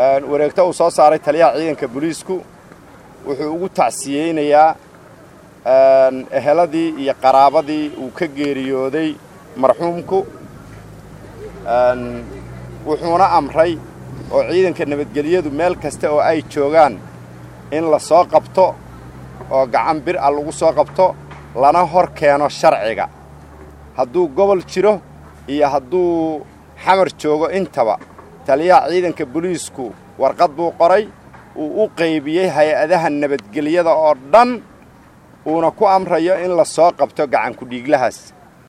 wareegto uu soo saaray taliyaha ciidanka booliisku wuxuu ugu tacsiyeynayaa eheladii iyo qaraabadii uu ka geeriyooday marxuumku wuxuuna amray oo ciidanka nabadgelyadu meel kasta oo ay joogaan in la soo qabto oo gacan bir a lagu soo qabto lana hor keeno sharciga hadduu gobol jiro iyo hadduu xamar joogo intaba taliyaha ciidanka booliisku warqad buu qoray uu u qaybiyey hay-adaha nabadgelyada oo dhan uuna ku amrayo in la soo qabto gacanku dhiiglahaas